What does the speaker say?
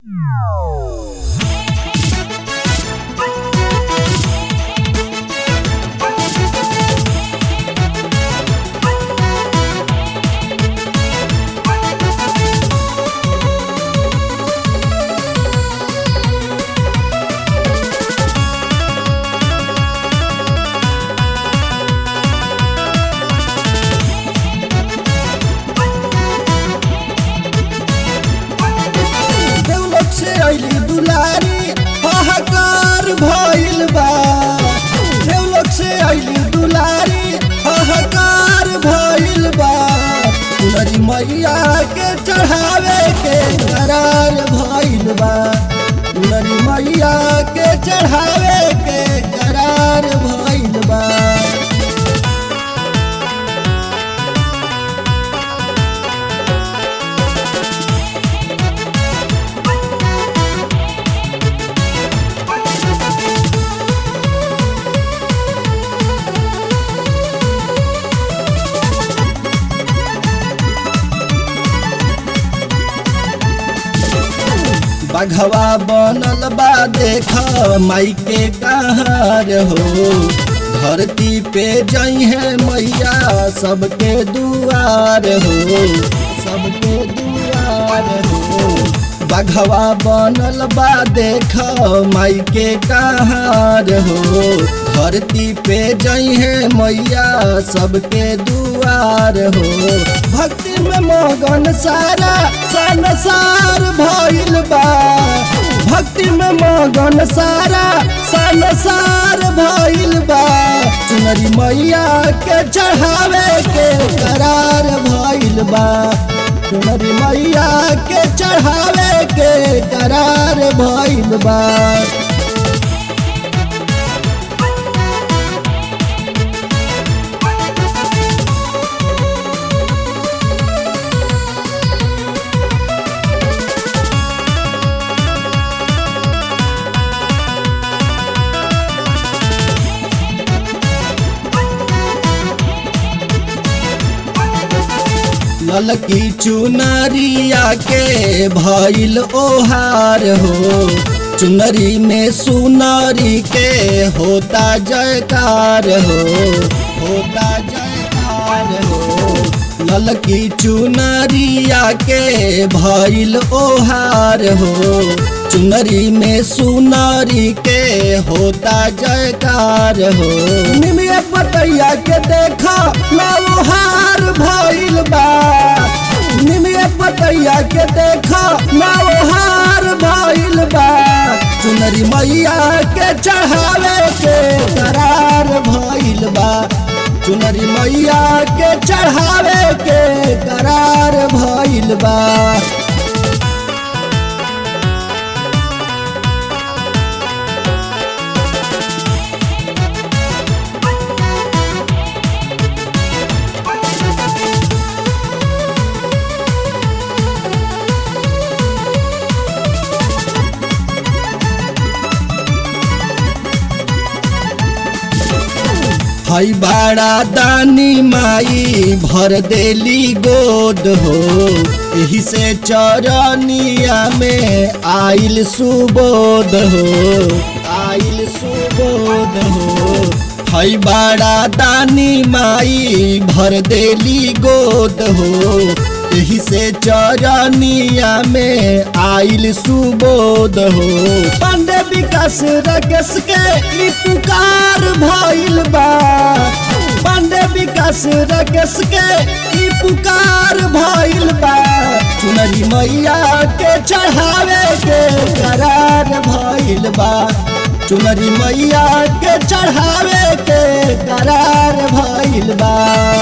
से अली दुलारी हाहाकार भइल बा देवलोक से अली दुलारी हाहाकार भइल बा दुलरी मैया के चढ़ावे के करार भइल बा दुलरी मैया के चढ़ावे के करार भइल बा बघवा बनल बा देख माई के कहार हो धरती पे जई है मैया सबके दुआर हो सबके दुआर हो बघवा बनल बा देख माई के कहार हो धरती पे जई है मैया सबके दुआर हो भक्ति में मगन सारा संसार भइल बा भक्ति में मगन सारा संसार भइल बा चुनरी मैया के चढ़ावे के करार भइल बा चुनरी मैया के चढ़ावे के करार भइल बा ललकी चुनरिया के भइल ओहार हो चुनरी में सुनरी के होता जयकार हो होता जयकार हो ललकी चुनरिया के भइल ओहार हो चुनरी में सुनरी के होता जयकार हो निमिया पतैया के देखा नवहार भइल बा निमिया पतैया के देखा नवहार भइल बा चुनरी मैया के चढ़ावे के करार भइल बा चुनरी मैया के चढ़ावे के करार भइल बा हई बाड़ा दानी माई भर देली गोद हो यही से चरनिया में आइल सुबोध हो आइल सुबोध हो हई बाड़ा दानी माई भर देली गोद हो यही से चरनिया में आइल सुबोध हो पांडे विकास रकेश के ई पुकार भइल बा पांडे विकास रकेश के ई पुकार भइल बा चुनरी मैया के चढ़ावे के करार भइल बा चुनरी मैया के चढ़ावे के करार भइल बा